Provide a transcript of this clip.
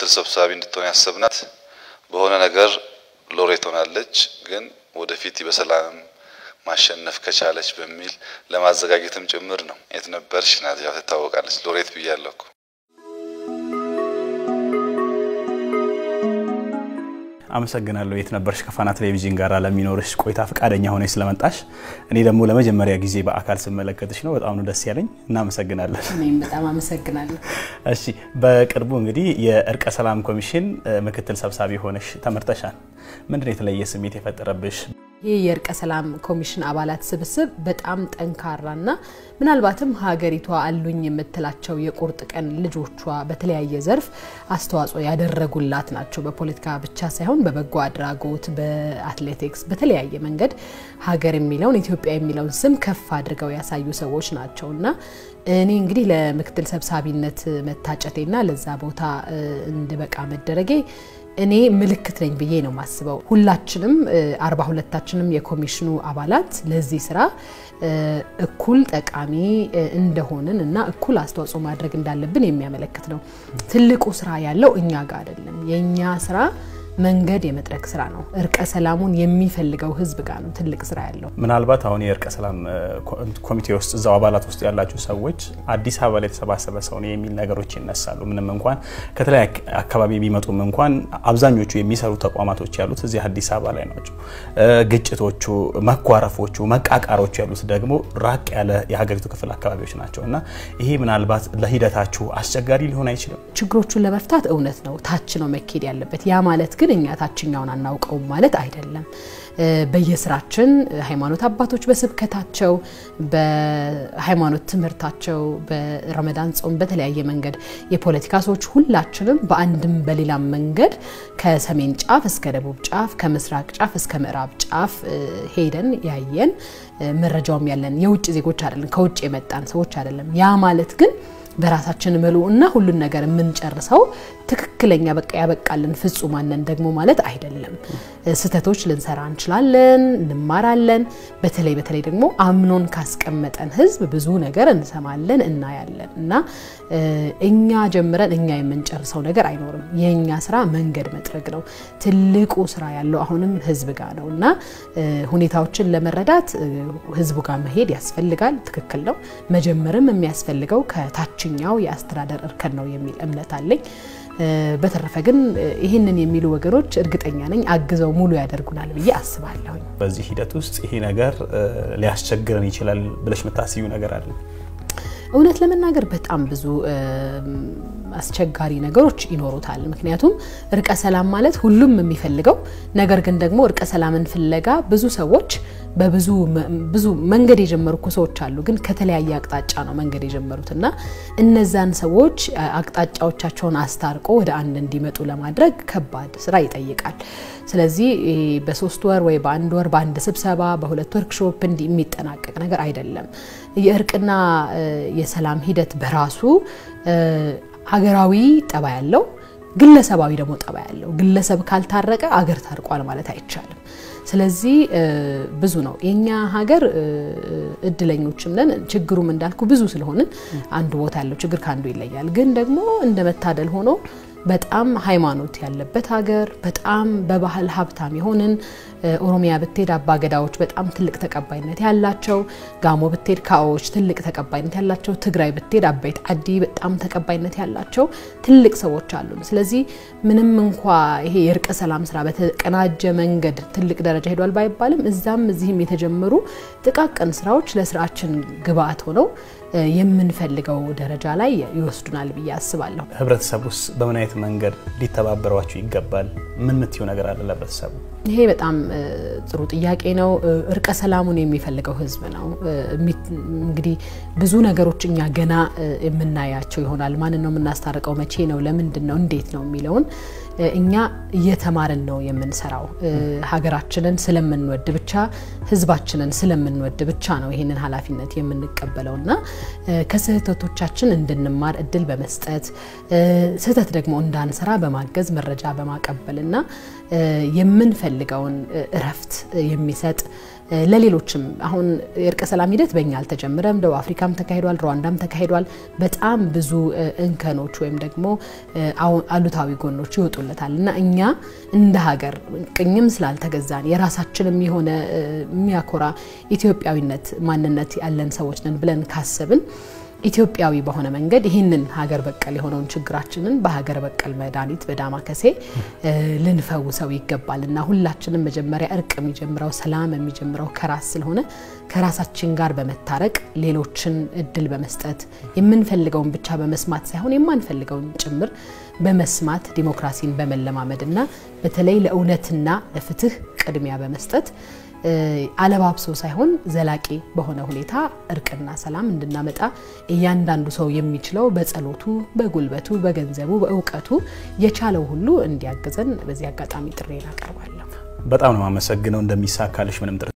ምክትል ሰብሳቢ እንድትሆን ያሰብናት በሆነ ነገር ሎሬት ሆናለች፣ ግን ወደፊት በሰላም ማሸነፍ ከቻለች በሚል ለማዘጋጀትም ጭምር ነው። የት ነበርሽ ናት ያው ትታወቃለች። ሎሬት ብያለሁ እኮ። አመሰግናለሁ። የት ነበርሽ ከፋና ቴሌቪዥን ጋር ለሚኖርሽ ቆይታ ፈቃደኛ ሆነች ስለመጣሽ። እኔ ደግሞ ለመጀመሪያ ጊዜ በአካል ስመለከትሽ ነው በጣም ነው ደስ ያለኝ። እናመሰግናለን። እኔም በጣም አመሰግናለሁ። እሺ፣ በቅርቡ እንግዲህ የእርቀ ሰላም ኮሚሽን ምክትል ሰብሳቢ ሆነሽ ተመርጠሻል። ምንድን ነው የተለየ ስሜት የፈጠረብሽ? ይህ የእርቀ ሰላም ኮሚሽን አባላት ስብስብ በጣም ጠንካራና ምናልባትም ሀገሪቷ አሉኝ የምትላቸው የቁርጥ ቀን ልጆቿ በተለያየ ዘርፍ አስተዋጽኦ ያደረጉላት ናቸው። በፖለቲካ ብቻ ሳይሆን በበጎ አድራጎት፣ በአትሌቲክስ፣ በተለያየ መንገድ ሀገር የሚለውን ኢትዮጵያ የሚለውን ስም ከፍ አድርገው ያሳዩ ሰዎች ናቸው እና እኔ እንግዲህ ለምክትል ሰብሳቢነት መታጨቴና ለዛ ቦታ እንድበቃ መደረጌ እኔ ምልክት ነኝ ብዬ ነው የማስበው። ሁላችንም አርባ ሁለታችንም የኮሚሽኑ አባላት ለዚህ ስራ እኩል ጠቃሚ እንደሆንን እና እኩል አስተዋጽኦ ማድረግ እንዳለብን የሚያመለክት ነው። ትልቁ ስራ ያለው እኛ ጋር አይደለም። የእኛ ስራ መንገድ የመጥረግ ስራ ነው። እርቀ ሰላሙን የሚፈልገው ህዝብ ጋር ነው ትልቅ ስራ ያለው። ምናልባት አሁን የእርቀ ሰላም ኮሚቴ ውስጥ እዛው አባላት ውስጥ ያላችሁ ሰዎች አዲስ አበባ ላይ የተሰባሰበ ሰው ነው የሚል ነገሮች ይነሳሉ። ምንም እንኳን ከተለያየ አካባቢ ቢመጡም እንኳን አብዛኞቹ የሚሰሩ ተቋማቶች ያሉት እዚህ አዲስ አበባ ላይ ናቸው። ግጭቶቹ፣ መኳረፎቹ፣ መቃቃሮቹ ያሉት ደግሞ ራቅ ያለ የሀገሪቱ ክፍል አካባቢዎች ናቸው እና ይሄ ምናልባት ለሂደታችሁ አስቸጋሪ ሊሆን አይችልም? ችግሮቹን ለመፍታት እውነት ነው ታች ነው መኬድ ያለበት። ያ ማለት ግን እኛ ታችኛውን አናውቀውም ማለት አይደለም። በየስራችን ሃይማኖት አባቶች በስብከታቸው፣ በሃይማኖት ትምህርታቸው፣ በረመዳን ጾም፣ በተለያየ መንገድ የፖለቲካ ሰዎች ሁላችንም በአንድም በሌላም መንገድ ከሰሜን ጫፍ እስከ ደቡብ ጫፍ፣ ከምስራቅ ጫፍ እስከ ምዕራብ ጫፍ ሄደን ያየን መረጃውም ያለን የውጭ ዜጎች አይደለም፣ ከውጭ የመጣን ሰዎች አይደለም። ያ ማለት ግን በራሳችን ምሉ እና ሁሉን ነገር የምንጨርሰው ትክክለኛ በቃ ያበቃልን ፍጹማነን ደግሞ ማለት አይደለም። ስህተቶች ልንሰራ እንችላለን፣ እንማራለን። በተለይ በተለይ ደግሞ አምኖን ካስቀመጠን ህዝብ ብዙ ነገር እንሰማለን፣ እናያለን እና እኛ ጀምረን እኛ የምንጨርሰው ነገር አይኖርም። የእኛ ስራ መንገድ መጥረግ ነው። ትልቁ ስራ ያለው አሁንም ህዝብ ጋር ነው እና ሁኔታዎችን ለመረዳት ህዝቡ ጋር መሄድ ያስፈልጋል። ትክክል ነው። መጀመርም የሚያስፈልገው ከታችኛው የአስተዳደር እርከን ነው የሚል እምነት አለኝ። በተረፈ ግን ይህንን የሚሉ ወገኖች እርግጠኛ ነኝ አግዘው ሙሉ ያደርጉናል ብዬ አስባለሁ። በዚህ ሂደት ውስጥ ይሄ ነገር ሊያስቸግረን ይችላል ብለሽ የምታስዩ ነገር አለ? እውነት ለመናገር በጣም ብዙ አስቸጋሪ ነገሮች ይኖሩታል። ምክንያቱም እርቀ ሰላም ማለት ሁሉም የሚፈልገው ነገር ግን ደግሞ እርቀ ሰላምን ፍለጋ ብዙ ሰዎች በብዙ ብዙ መንገድ የጀመሩ እኮ ሰዎች አሉ፣ ግን ከተለያየ አቅጣጫ ነው መንገድ የጀመሩት እና እነዛን ሰዎች አቅጣጫዎቻቸውን አስታርቆ ወደ አንድ እንዲመጡ ለማድረግ ከባድ ስራ ይጠይቃል። ስለዚህ በሶስት ወር ወይ በአንድ ወር በአንድ ስብሰባ በሁለት ወርክሾፕ እንዲህ የሚጠናቀቅ ነገር አይደለም። የእርቅና የሰላም ሂደት በራሱ ሀገራዊ ጠባ ያለው ግለሰባዊ ደግሞ ጠባ ያለው ግለሰብ ካልታረቀ አገር ታርቋል ማለት አይቻልም። ስለዚህ ብዙ ነው የኛ ሀገር እድለኞችም ነን። ችግሩም እንዳልኩ ብዙ ስለሆንን አንዱ ቦታ ያለው ችግር ከአንዱ ይለያል። ግን ደግሞ እንደ መታደል ሆኖ በጣም ሃይማኖት ያለበት ሀገር በጣም በባህል ሀብታም የሆንን ኦሮሚያ ብትሄድ አባገዳዎች በጣም ትልቅ ተቀባይነት ያላቸው፣ ጋሞ ብትሄድ ካዎች ትልቅ ተቀባይነት ያላቸው፣ ትግራይ ብትሄድ አበይት አዲ በጣም ተቀባይነት ያላቸው ትልቅ ሰዎች አሉን። ስለዚህ ምንም እንኳ ይሄ የእርቀ ሰላም ስራ በተቀናጀ መንገድ ትልቅ ደረጃ ሄዷል ባይባልም እዛም እዚህም የተጀመሩ ጥቃቅን ስራዎች ለስራችን ግብአት ሆነው የምንፈልገው ደረጃ ላይ ይወስዱናል ብዬ አስባለሁ። ህብረተሰብ ውስጥ በምን አይነት መንገድ ሊተባበሯችሁ ይገባል? ምን ምትዩ ነገር አለ ለህብረተሰቡ? ይሄ በጣም ጥሩ ጥያቄ ነው። እርቀ ሰላሙን የሚፈልገው ህዝብ ነው። እንግዲህ ብዙ ነገሮች እኛ ገና የምናያቸው ይሆናል። ማንን ነው የምናስታርቀው? መቼ ነው? ለምንድን ነው? እንዴት ነው የሚለውን እኛ እየተማርን ነው የምንሰራው። ሀገራችንን ስለምንወድ ብቻ ህዝባችንን ስለምንወድ ብቻ ነው ይህንን ኃላፊነት የምንቀበለው እና ከስህተቶቻችን እንድንማር እድል በመስጠት ስህተት ደግሞ እንዳንሰራ በማገዝ መረጃ በማቀበል እና የምንፈልገውን እረፍት የሚሰጥ ለሌሎችም አሁን የእርቀ ሰላም ሂደት በእኛ አልተጀመረም። ደቡብ አፍሪካም ተካሂዷል፣ ሩዋንዳም ተካሂዷል። በጣም ብዙ እንከኖች ወይም ደግሞ አሉታዊ ጎኖች ይወጡለታል እና እኛ እንደ ሀገር ቅኝም ስላልተገዛን የራሳችንም የሆነ የሚያኮራ ኢትዮጵያዊነት ማንነት ያለን ሰዎች ነን ብለን ካሰብን ኢትዮጵያዊ በሆነ መንገድ ይህንን ሀገር በቀል የሆነውን ችግራችንን በሀገር በቀል መድኃኒት በዳማከሴ ልንፈውሰው ይገባል እና ሁላችንም መጀመሪያ እርቅ የሚጀምረው ሰላም የሚጀምረው ከራስ ስለሆነ ከራሳችን ጋር በመታረቅ ሌሎችን እድል በመስጠት የምንፈልገውን ብቻ በመስማት ሳይሆን የማንፈልገውን ጭምር በመስማት ዲሞክራሲን በመለማመድ እና በተለይ ለእውነትና ለፍትህ ቅድሚያ በመስጠት አለባብሶ ሳይሆን ዘላቂ በሆነ ሁኔታ እርቅና ሰላም እንድናመጣ እያንዳንዱ ሰው የሚችለው በጸሎቱ፣ በጉልበቱ፣ በገንዘቡ፣ በእውቀቱ የቻለው ሁሉ እንዲያግዘን በዚህ አጋጣሚ ጥሬን አቀርባለሁ። በጣም ነው የማመሰግነው። እንደሚሳካልሽ ምንም